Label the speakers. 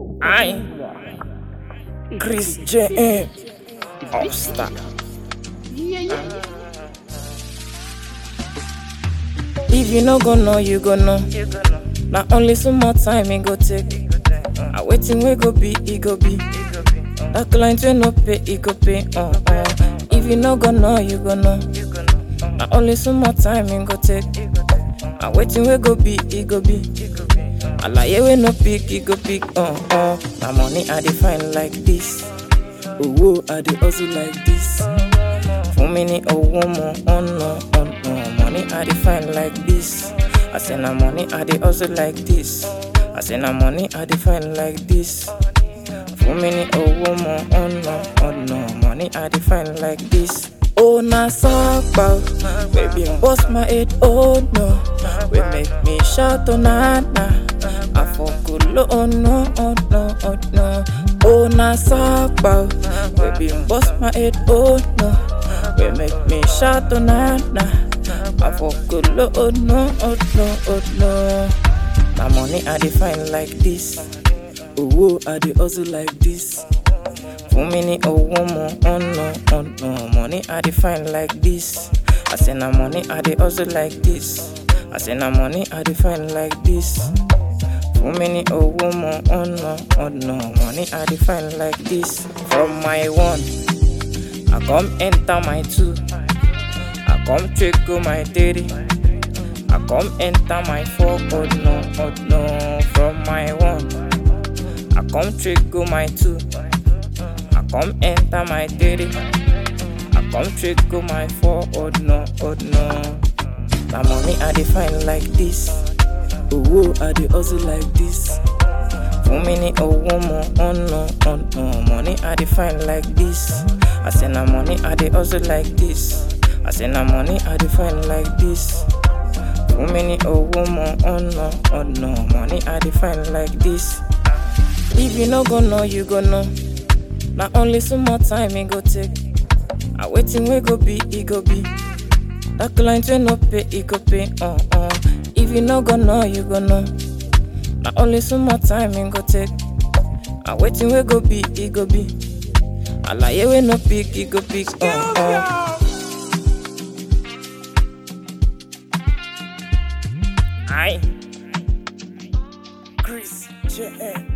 Speaker 1: I, Chris J. All Star. If you no go know, you go know. Na only some more time it go take. I waiting we go be, it go be. That client we no pay, it go pay. Uh, uh. If you no go know, you go know. Na only some more time it go take. I waiting we go be, it go be. Alaye we no pick, it go pick. Uh, uh. Na money I define like this. Owó I dey hustle like this. Fún mi ní owó mo ọ̀nà ọ̀nà. Money I define like this. I say na money I dey hustle like this. I say na money I define like this. Fún mi ní owó mo ọ̀nà ọ̀nà. Money I define like this. Oh na sapa, baby bust my head, oh no. We make me shout oh na na. I forget oh no, oh no, oh no. Oh na sapa, baby bust my head, oh no. We make me shout oh na na. I forget oh no, oh no, oh no. Na money I define like this. Owó I dey hustle like this. Fún mi ní owó mo ọ̀nà ọ̀nà. Money I define like this. I say na money I dey hustle like this. I say na money I define like this. Fún mi ní owó mo ọ̀nà ọ̀nà. Money I define like this. From my one, I come enter my two. I come check go my three. I come enter my four. Oh no, oh no. From my one, I come check go my two. I come enter my three. I come check go my four. Oh no, oh no. Na money I define like this. Owó I dey hustle like this. Fún mi ní owó mo ọ̀nà ọ̀nà. Money I define like this. I say na money I dey hustle like this. I say na money I define like this. Fún mi ní owó mo ọ̀nà ọ̀nà. Money I define like this. If you no go know, you go know. Na only some more time it go take. I waiting we go be, it go be. That client we no pay, it go pay. Uh uh. If you no go know, you go know. Na only some more time it go take. I waiting we go be, it go be. Alaye we no pick, it go pick. Uh uh. I, Chris J.